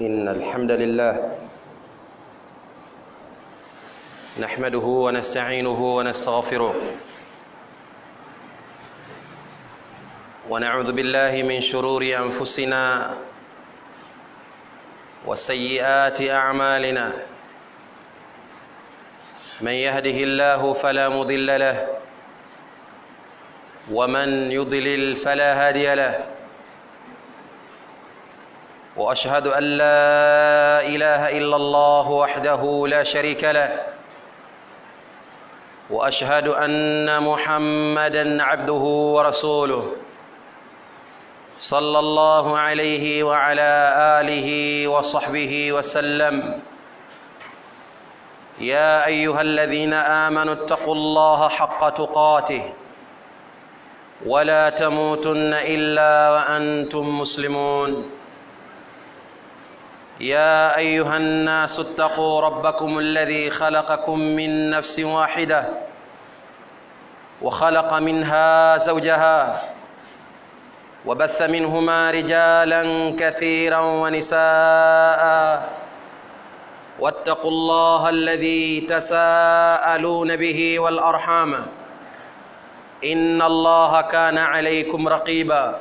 إن الحمد لله نحمده ونستعينه ونستغفره ونعوذ بالله من شرور أنفسنا وسيئات أعمالنا من يهده الله فلا مضل له ومن يضلل فلا هادي له واشهد ان لا اله الا الله وحده لا شريك له واشهد ان محمدا عبده ورسوله صلى الله عليه وعلى اله وصحبه وسلم يا ايها الذين امنوا اتقوا الله حق تقاته ولا تموتن الا وانتم مسلمون يا ايها الناس اتقوا ربكم الذي خلقكم من نفس واحده وخلق منها زوجها وبث منهما رجالا كثيرا ونساء واتقوا الله الذي تساءلون به والارحام ان الله كان عليكم رقيبا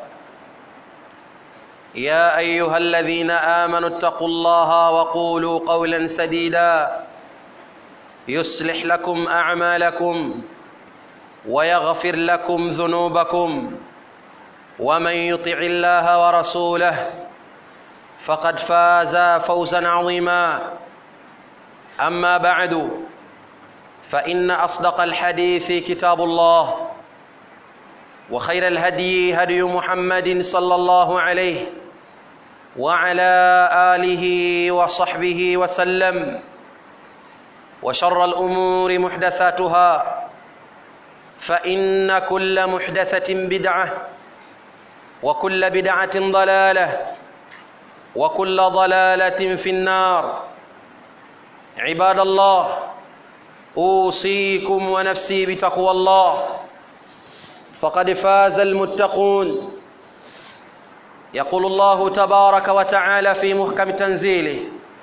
يا ايها الذين امنوا اتقوا الله وقولوا قولا سديدا يصلح لكم اعمالكم ويغفر لكم ذنوبكم ومن يطع الله ورسوله فقد فاز فوزا عظيما اما بعد فان اصدق الحديث كتاب الله وخير الهدي هدي محمد صلى الله عليه وعلى اله وصحبه وسلم وشر الامور محدثاتها فان كل محدثه بدعه وكل بدعه ضلاله وكل ضلاله في النار عباد الله اوصيكم ونفسي بتقوى الله فقد فاز المتقون يقول الله تبارك وتعالى في محكم تنزيله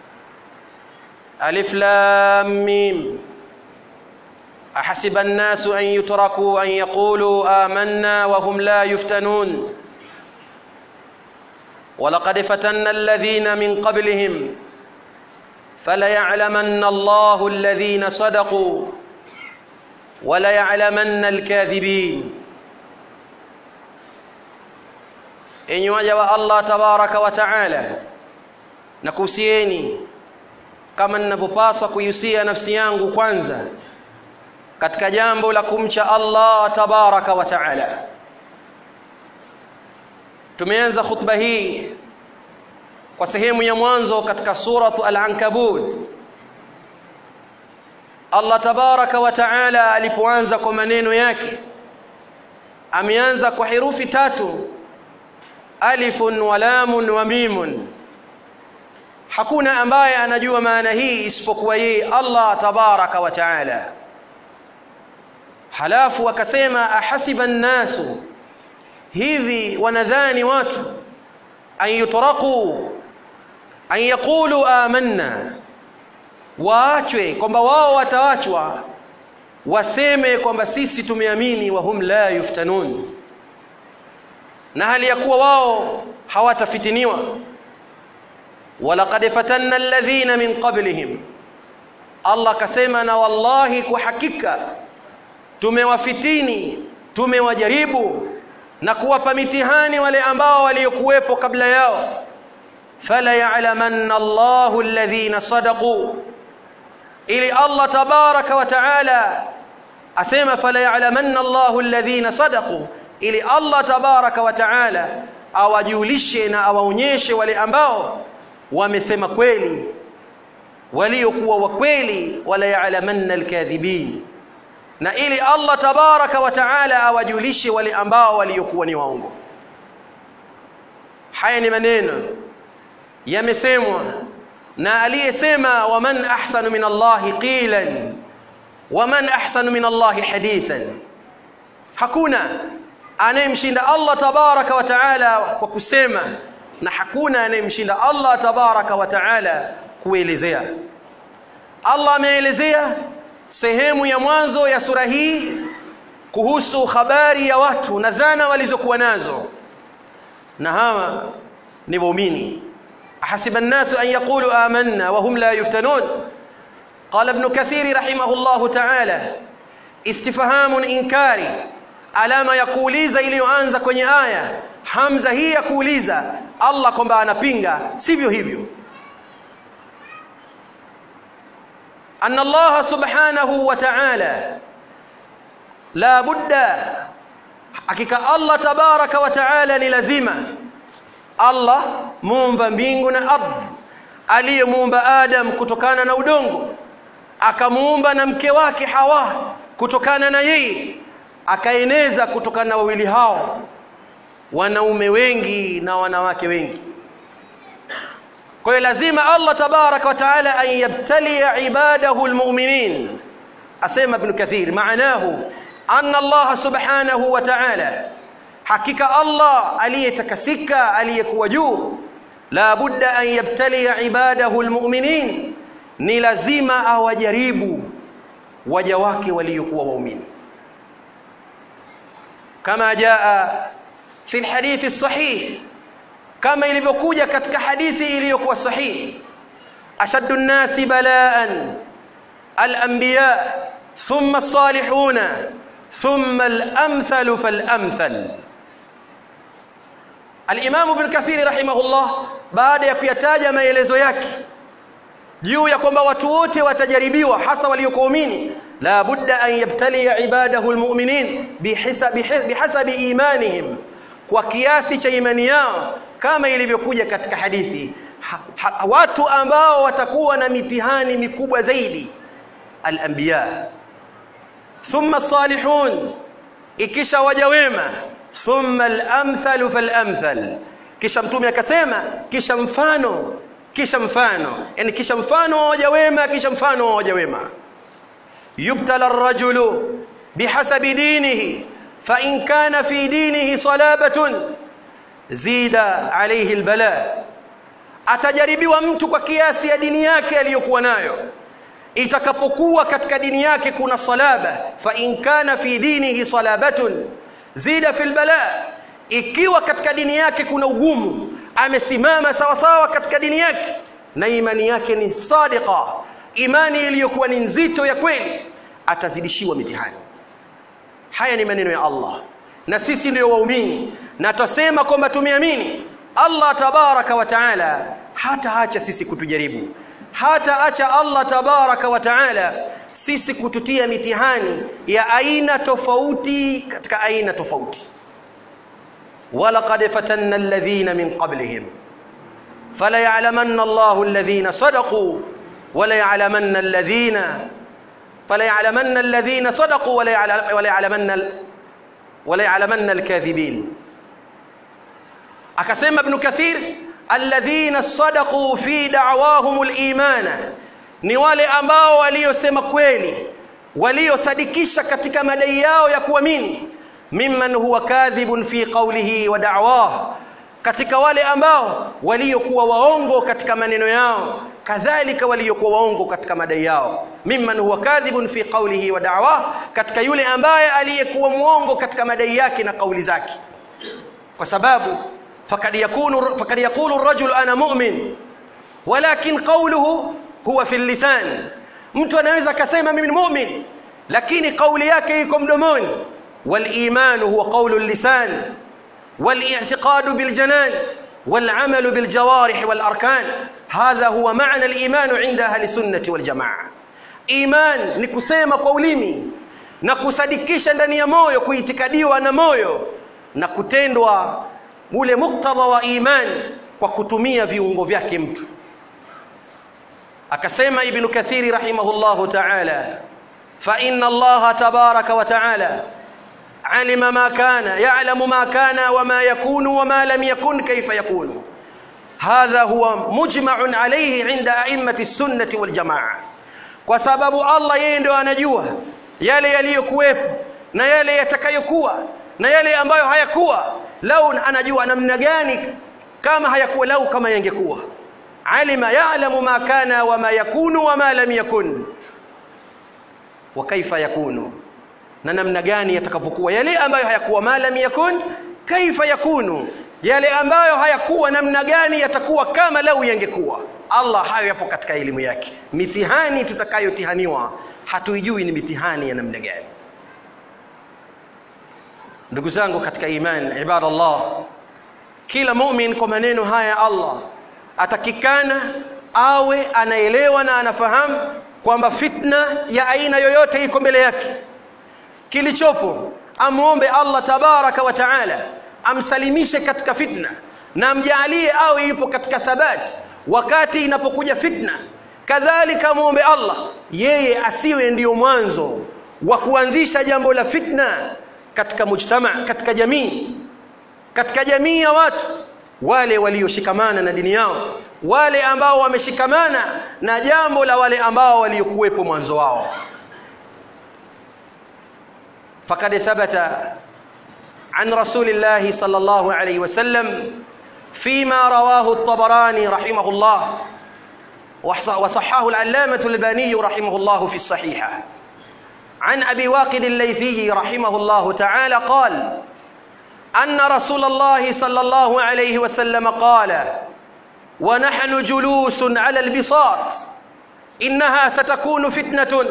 ألف لام ميم أحسب الناس أن يتركوا أن يقولوا آمنا وهم لا يفتنون ولقد فتنا الذين من قبلهم فليعلمن الله الذين صدقوا وليعلمن الكاذبين enyi waja wa Allah tabaraka wa taala nakuhusieni kama ninavyopaswa kuihusia nafsi yangu kwanza katika jambo la kumcha Allah tabaraka wa taala tumeanza khutba hii kwa sehemu ya mwanzo katika suratu al-ankabut Allah tabaraka wa taala alipoanza kwa maneno yake ameanza kwa herufi tatu alifun wa lamun wa mimun hakuna ambaye anajua maana hii isipokuwa yeye Allah tabaraka wa taala halafu akasema ahasiba nnasu hivi wanadhani watu an yutraqu an yaqulu amanna waachwe kwamba wao watawachwa waseme kwamba sisi tumeamini wa hum la yuftanun na hali ya kuwa wao hawatafitiniwa walaqad fatanna alladhina min qablihim Allah kasema na wallahi kwa hakika tumewafitini tumewajaribu na kuwapa mitihani wale ambao waliokuwepo kabla yao fala ya'lamanna Allahu alladhina sadaqu ili Allah tabaraka wa taala asema fala ya'lamanna Allahu alladhina sadaqu ili Allah tabaraka wa taala awajulishe na awaonyeshe wale ambao wamesema kweli waliokuwa wa kweli wala ya'lamanna alkadhibin na ili Allah tabaraka wa taala awajulishe wale ambao waliokuwa ni waongo haya ni maneno yamesemwa na aliyesema waman ahsanu min Allahi qilan waman ahsanu min Allahi hadithan hakuna anayemshinda Allah tabaraka wa taala kwa kusema na hakuna anayemshinda Allah tabaraka wa taala kuelezea Allah ameelezea sehemu ya mwanzo ya sura hii kuhusu habari ya watu na dhana walizokuwa nazo na hawa ni waumini ahasiba an-nasu an yaqulu amanna wa hum la yuftanun qala ibn kathir rahimahullah ta'ala istifhamun inkari alama ya kuuliza iliyoanza kwenye aya hamza hii ya kuuliza Allah kwamba anapinga sivyo hivyo أن الله سبحانه وتعالى لا بد حقيقة الله تبارك وتعالى للزمة الله muumba mbingu na ardhi aliyemuumba Adam kutokana na udongo akamuumba na mke wake Hawa kutokana na yeye akaeneza kutokana na wawili hao wanaume wengi na wanawake wengi kwa hiyo lazima Allah tabaraka wa taala an yabtalia ibadahu almu'minin asema ibn kathir maanahu anna Allah subhanahu wa ta'ala hakika Allah aliyetakasika aliyekuwa juu la budda an yabtalia ibadahu almu'minin ni lazima awajaribu waja wake waliokuwa waumini kama jaa fi alhadith as-sahih kama ilivyokuja katika hadithi iliyokuwa sahihi ashaddu an-nasi balaan al-anbiya thumma as-salihuna thumma al-amthal fal-amthal al-imam ibn kathir rahimahullah baada ya kuyataja maelezo yake juu ya kwamba watu wote watajaribiwa hasa waliokuamini la budda an yabtaliya ibadahu al-mu'minin bihasabi bihasabi imanihim kwa kiasi cha imani yao kama ilivyokuja katika hadithi ha, ha, watu ambao watakuwa na mitihani mikubwa zaidi al-anbiya thumma salihun ikisha waja wema thumma al-amthal fal-amthal kisha mtume akasema kisha mfano kisha mfano yani kisha mfano wa waja wema kisha mfano wa waja wema yubtala ar-rajulu bihasabi dinihi fa in kana fi dinihi salabatun zida alayhi albala atajaribiwa mtu kwa kiasi ya dini yake aliyokuwa nayo itakapokuwa katika dini yake kuna salaba fa in kana fi dinihi salabatun zida fil bala ikiwa katika dini yake kuna ugumu amesimama sawa sawa katika dini yake na imani yake ni sadiqa imani iliyokuwa ni nzito ya kweli atazidishiwa mitihani haya ni maneno ya Allah na sisi ndio waumini na tutasema kwamba tumeamini Allah tabaraka wa taala hata acha sisi kutujaribu hata acha Allah tabaraka wa taala sisi kututia mitihani ya aina tofauti katika aina tofauti ولقد فتنا الذين من قبلهم فلا يعلمن الله الذين صدقوا ولا يعلمن الذين فلا يعلمن الذين صدقوا ولا يعلمن ولا يعلمن الكاذبين akasema ibn kathir alladhina sadaqu fi da'wahum al-imana ni wale ambao waliosema kweli waliosadikisha katika madai yao ya kuamini mimman huwa kadhibun fi qawlihi wa da'wah katika wale ambao waliokuwa waongo katika maneno yao kadhalika waliokuwa waongo katika madai yao mimman huwa kadhibun fi qawlihi wa da'wah katika yule ambaye aliyekuwa muongo katika madai yake na kauli zake kwa sababu fakad yakunu fakad yaqulu ar-rajul ana mu'min walakin qawluhu huwa fi lisan mtu anaweza akasema mimi ni mu'min lakini kauli yake iko mdomoni wal-iman huwa qawlu al-lisan wal-i'tiqad bil-janan wal-amal bil-jawarih wal-arkan hadha huwa ma'na al-iman 'inda ahli sunnati wal-jamaa iman ni kusema kwa ulimi na kusadikisha ndani ya moyo kuitikadiwa na moyo na kutendwa ule muktadha wa imani kwa kutumia viungo vyake mtu akasema ibn kathiri rahimahullahu ta'ala fa inna allaha tabaraka wa ta'ala alima ma kana ya'lamu ma kana wama yakunu wama lam yakun kayfa yakunu hadha huwa mujma'un alayhi 'inda a'immati as-sunnah wal jamaa kwa sababu Allah yeye ndio anajua yale yaliyokuwepo na yale yatakayokuwa na yale ambayo hayakuwa lau anajua namna gani kama hayakuwa lau kama yangekuwa alima ya'lamu ma kana wa ma yakunu wa ma lam yakun wa kaifa yakunu na namna gani yatakavyokuwa yale ambayo hayakuwa ma lam yakun kaifa yakunu yale ambayo hayakuwa namna gani yatakuwa kama lau yangekuwa Allah hayo yapo katika elimu yake mitihani tutakayotihaniwa hatuijui ni mitihani ya namna gani ndugu zangu katika imani ibadallah kila mu'min kwa maneno haya Allah atakikana awe anaelewa na anafahamu kwamba fitna ya aina yoyote iko mbele yake kilichopo amuombe Allah tabaraka wa taala amsalimishe katika fitna na amjalie awe yupo katika thabati wakati inapokuja fitna kadhalika muombe Allah yeye asiwe ndiyo mwanzo wa kuanzisha jambo la fitna katika mujtama katika jamii katika jamii ya watu wale walioshikamana na dini yao wale ambao wameshikamana na jambo la wale ambao waliokuwepo mwanzo wao فقد ثبت عن رسول الله صلى الله عليه وسلم فيما رواه الطبراني رحمه الله وصححه العلامة الباني رحمه الله في الصحيحة عن أبي واقد الليثي رحمه الله تعالى قال أن رسول الله صلى الله عليه وسلم قال ونحن جلوس على البساط إنها ستكون فتنة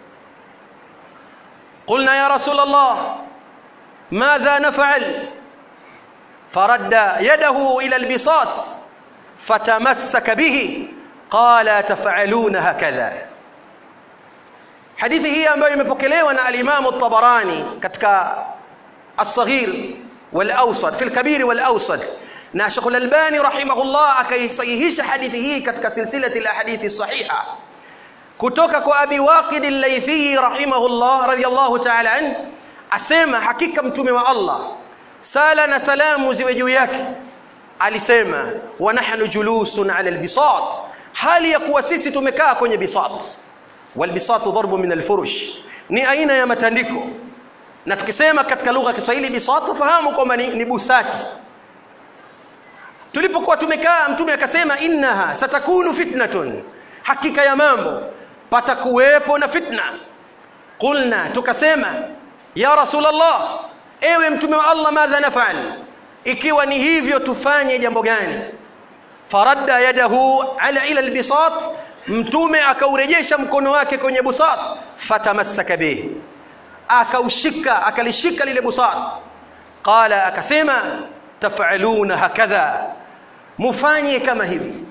قلنا يا رسول الله ماذا نفعل فرد يده إلى البساط فتمسك به قال تفعلون هكذا hadithi hii ambayo imepokelewa na al-Imam at-Tabarani katika as-Saghir wal-Awsat fi al-Kabir wal-Awsat na Sheikh al-Albani rahimahullah akaisahihisha hadithi hii katika silsilati al-ahadithi as-sahiha kutoka kwa Abi Waqid al-Laythi rahimahullah radiyallahu ta'ala an asema hakika mtume wa Allah sala na salamu ziwe juu yake alisema wa nahnu julusun ala al-bisat hali ya kuwa sisi tumekaa kwenye bisat walbisatu dharbu min alfurush ni aina ya matandiko na tukisema katika lugha ya Kiswahili bisatu fahamu kwamba ni, ni busati tulipokuwa tumekaa mtume akasema innaha satakunu fitnatun hakika ya mambo patakuwepo na fitna qulna tukasema ya rasulullah ewe mtume wa Allah madha nafal ikiwa ni hivyo tufanye jambo gani faradda yadahu ala ila albisat mtume akaurejesha mkono wake kwenye busat fatamassaka bihi akaushika akalishika lile busat qala akasema tafaluna hakadha mufanye kama hivi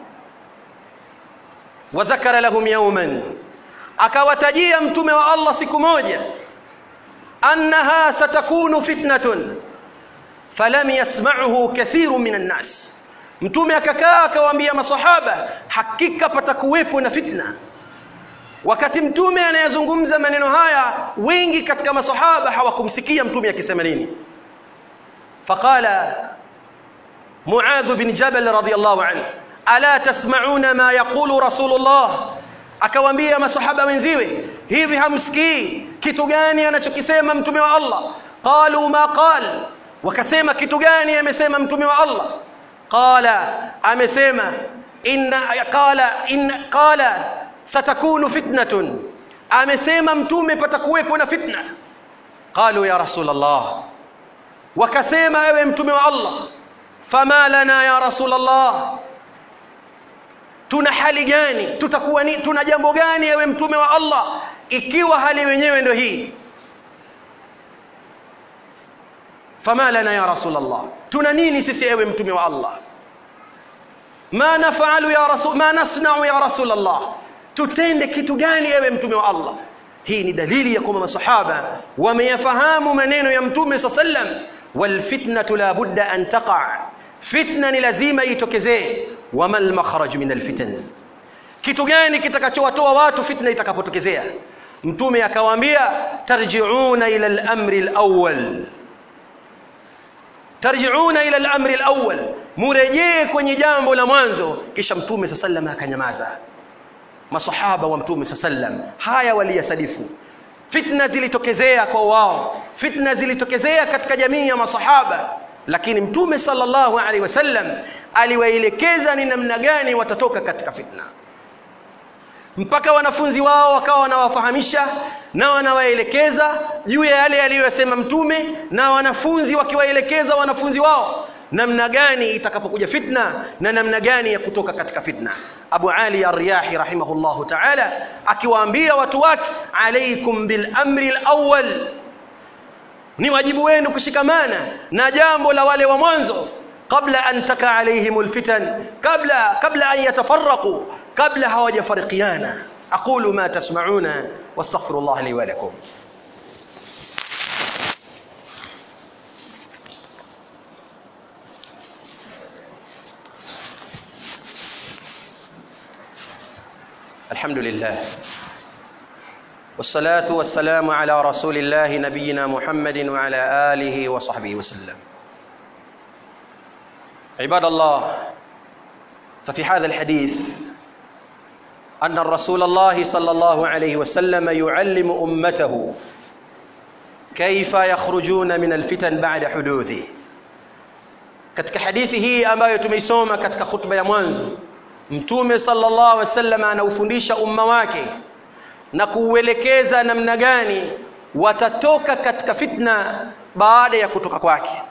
wadhakara lahum yawman akawatajia mtume wa Allah siku moja annaha satakunu fitnatun falam yasma'uhu kathirun minan nas mtume akakaa akawaambia masahaba hakika patakuwepo na fitna wakati mtume anayezungumza maneno haya wengi katika masahaba hawakumsikia mtume akisema nini faqala muadh bin jabal radiyallahu anhu ala tasma'una ma yaqulu rasulullah akawaambia masahaba wenziwe hivi hamsikii kitu gani anachokisema mtume wa Allah qalu ma qal wakasema kitu gani amesema mtume wa Allah qala amesema inna qala in qala satakunu fitnatun amesema mtume patakuwepo na fitna qalu ya rasulullah wakasema ewe mtume wa Allah fama lana ya rasulullah tuna hali gani tutakuwa ni tuna jambo gani ewe mtume wa Allah ikiwa hali wenyewe ndio hii fama lana ya rasulullah tuna nini sisi ewe mtume wa Allah ma nafalu ya rasul ma nasna'u ya rasulullah tutende kitu gani ewe mtume wa Allah hii ni dalili ya kwamba masahaba wameyafahamu maneno ya mtume sallam wal fitnatu la budda an taqa fitna ni lazima itokezee wama al makhraj min al fitan kitu gani kitakachowatoa watu fitna itakapotokezea mtume akawaambia tarji'una ila al amri al awwal tarji'una ila al-amri al-awwal murejee kwenye jambo la mwanzo kisha mtume sallam akanyamaza masahaba wa mtume sallam haya waliyasadifu fitna zilitokezea kwa wao fitna zilitokezea katika jamii ya masahaba lakini mtume sallallahu alaihi wasallam aliwaelekeza ni namna gani watatoka katika fitna mpaka wanafunzi wao wakawa wanawafahamisha na wanawaelekeza juu ya yale aliyosema mtume na wanafunzi wakiwaelekeza wanafunzi wao namna gani itakapokuja fitna na namna gani ya kutoka katika fitna Abu Ali Ar-Riyahi rahimahullahu ta'ala akiwaambia watu wake alaikum bil amri al-awwal ni wajibu wenu kushikamana na jambo la wale wa mwanzo kabla an taka alaihimul fitan kabla kabla an yatafarraqu kabla hawajafarikiana aqulu ma tasma'una wastaghfirullah li wa lakum الحمد لله والصلاة والسلام على رسول الله نبينا محمد وعلى آله وصحبه وسلم عباد الله ففي هذا الحديث أن الرسول الله صلى الله عليه وسلم يعلم أمته كيف يخرجون من الفتن بعد حدوثه katika hadithi hii ambayo tumeisoma katika khutba ya mwanzo mtume sallallahu alaihi wasallam anaufundisha umma wake na kuuelekeza namna gani watatoka katika fitna baada ya kutoka kwake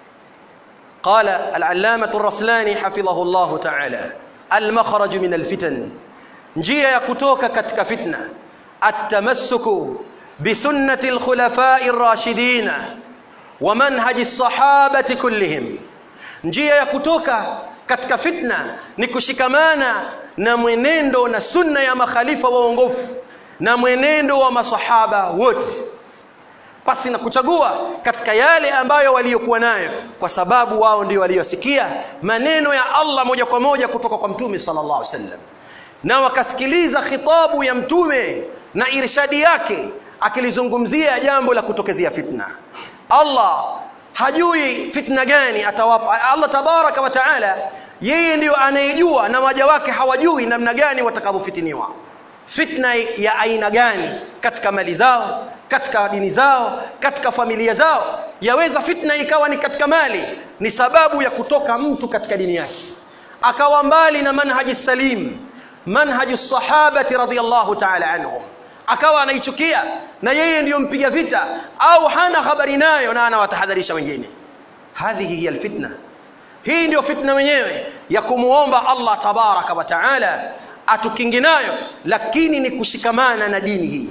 قال العلامة الرسلاني حفظه الله تعالى المخرج من الفتن njia ya kutoka katika fitna atamassuku bisunnati alkhulafai rashidina wa manhaji sahabati kullihim njia ya kutoka katika fitna ni kushikamana na mwenendo na sunna ya makhalifa waongofu na mwenendo wa masahaba wote pasi na kuchagua katika yale ambayo waliokuwa nayo kwa sababu wao ndio waliosikia maneno ya Allah moja kwa moja kutoka kwa mtume sallallahu alaihi wasallam na wakasikiliza khitabu ya mtume na irshadi yake akilizungumzia jambo la kutokezea fitna Allah hajui fitna gani atawapa Allah tabaraka wa taala yeye ndiyo anayejua na waja wake hawajui namna gani watakavyofitiniwa fitna ya aina gani katika mali zao katika dini zao katika familia zao yaweza fitna ikawa ni katika mali ni sababu ya kutoka mtu katika dini yake akawa mbali na manhaji salim manhaji sahabati radhiyallahu ta'ala anhum akawa anaichukia na yeye ndiyo mpiga vita au hana habari nayo na anawatahadharisha wengine hadhihi hiya alfitna hii ndio fitna wenyewe ya kumuomba Allah tabaraka wa taala atukingi nayo lakini ni kushikamana na dini hii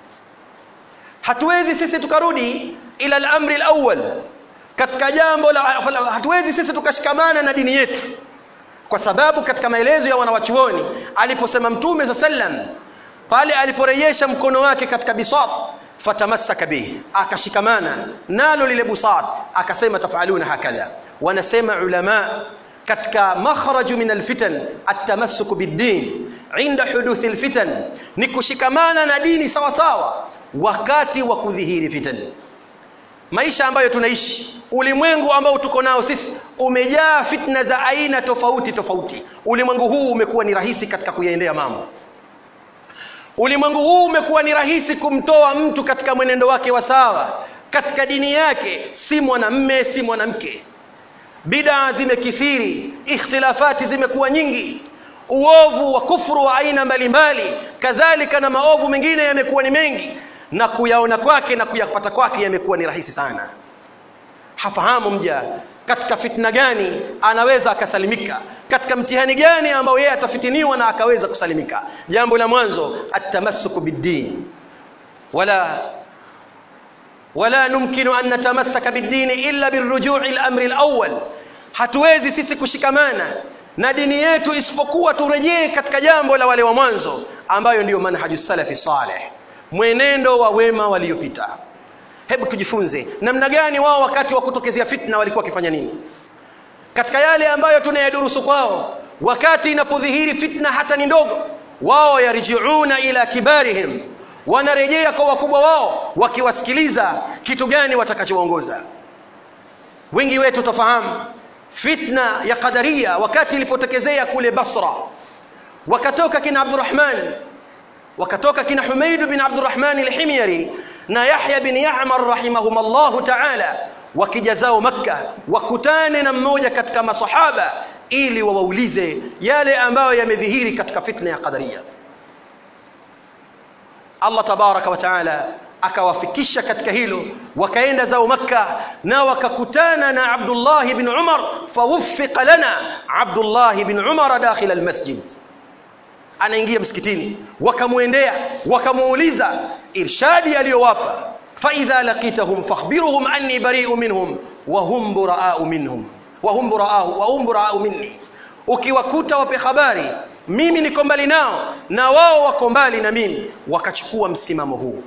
hatuwezi sisi tukarudi ila al-amri al-awwal katika jambo la hatuwezi sisi tukashikamana na dini yetu kwa sababu katika maelezo ya wanawachuoni aliposema mtume sa sallam pale aliporejesha mkono wake katika bisat fatamassaka bihi akashikamana nalo lile busat akasema tafaluna hakadha wanasema ulama katika makhraju min alfitan atamassuk biddin inda huduthi alfitan ni kushikamana na dini sawa sawa wakati wa kudhihiri fitan maisha ambayo tunaishi ulimwengu ambao tuko nao sisi umejaa fitna za aina tofauti tofauti ulimwengu huu umekuwa ni rahisi katika kuyaendea mambo ulimwengu huu umekuwa ni rahisi kumtoa mtu katika mwenendo wake wa sawa katika dini yake si mwanamme si mwanamke bidaa zimekithiri ikhtilafati zimekuwa nyingi uovu wa kufuru wa aina mbalimbali kadhalika na maovu mengine yamekuwa ni mengi na kuyaona kwake na kuyapata kwake yamekuwa ni rahisi sana hafahamu mja katika fitna gani anaweza akasalimika katika mtihani gani ambao yeye atafitiniwa na akaweza kusalimika jambo la mwanzo atamassuku biddin wala wala numkinu an natamassaka biddin illa birruju'i al-amri al-awwal hatuwezi sisi kushikamana na dini yetu isipokuwa turejee katika jambo la wale wa mwanzo ambayo ndiyo manhaju salafi saleh mwenendo wa wema waliopita hebu tujifunze namna gani wao wakati wa kutokezea fitna walikuwa wakifanya nini katika yale ambayo tunayadurusu kwao wakati inapodhihiri fitna hata ni ndogo wao yarjiuna ila kibarihim wanarejea kwa wakubwa wao wakiwasikiliza kitu gani watakachoongoza wengi wetu tafahamu fitna ya qadaria wakati ilipotokezea kule Basra wakatoka kina Abdurrahman wakatoka kina Humaid bin Abdurrahman al-Himyari na Yahya bin Ya'mar rahimahumullah ta'ala wakija zao Makka wakutane na mmoja katika masahaba ili wawaulize yale ambayo yamedhihiri katika fitna ya qadaria Allah tabaraka wa taala akawafikisha katika hilo wakaenda zao Makka na wakakutana na Abdullah ibn Umar fawuffiqa lana Abdullah ibn Umar dakhil almasjid anaingia msikitini wakamwendea wakamuuliza irshadi aliyowapa fa idha laqitahum fakhbiruhum anni bari'u minhum wa hum buraa'u minhum wa hum buraa'u wa hum buraa'u minni ukiwakuta wape habari mimi niko mbali nao na wao wako mbali na mimi wakachukua msimamo huu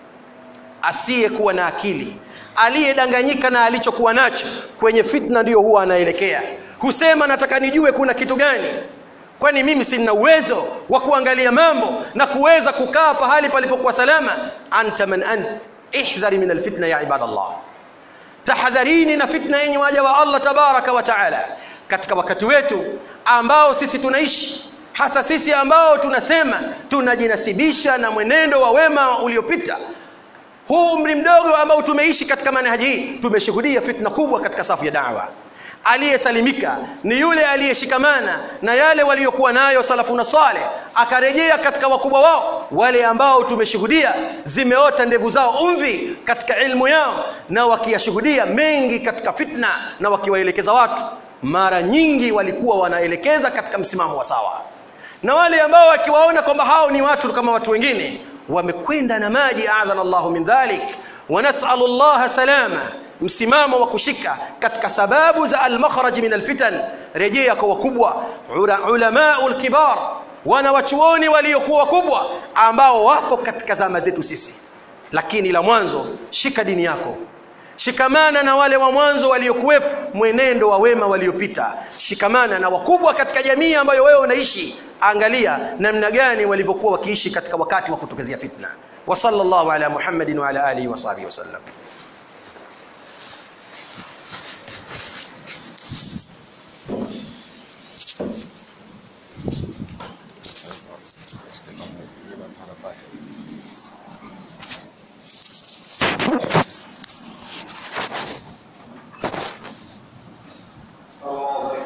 asiyekuwa na akili aliyedanganyika na alichokuwa nacho kwenye fitna ndiyo huwa anaelekea husema nataka nijue kuna kitu gani kwani mimi sina uwezo wa kuangalia mambo na kuweza kukaa pahali palipokuwa salama anta man ant ihdhari min alfitna ya ibadallah tahadharini na fitna yenye waja wa Allah tabaraka wa taala katika wakati wetu ambao sisi tunaishi hasa sisi ambao tunasema tunajinasibisha na mwenendo wa wema uliopita huu umri mdogo ambao tumeishi katika manhaji hii tumeshuhudia fitna kubwa katika safu ya da'wa aliyesalimika ni yule aliyeshikamana na yale waliokuwa nayo salafuna saleh akarejea katika wakubwa wao wale ambao tumeshuhudia zimeota ndevu zao umvi katika ilmu yao na wakiyashuhudia mengi katika fitna na wakiwaelekeza watu mara nyingi walikuwa wanaelekeza katika msimamo wa sawa na wale ambao wakiwaona kwamba hao ni watu kama watu wengine wamekwenda na maji adhana Allahu min dhalik wa nas'alu Allah salama msimamo wa kushika katika sababu za al-makhraj min al-fitan rejea kwa wakubwa ulamaul kibar wana wachuoni waliokuwa wakubwa ambao wapo katika zama zetu sisi lakini la mwanzo shika dini yako shikamana na wale wa mwanzo waliokuwepo mwenendo wa wema waliopita shikamana na wakubwa katika jamii ambayo wewe unaishi angalia namna gani walivyokuwa wakiishi katika wakati wa kutokezea fitna wa sallallahu ala muhammadin wa ala alihi wa sahbihi wasallam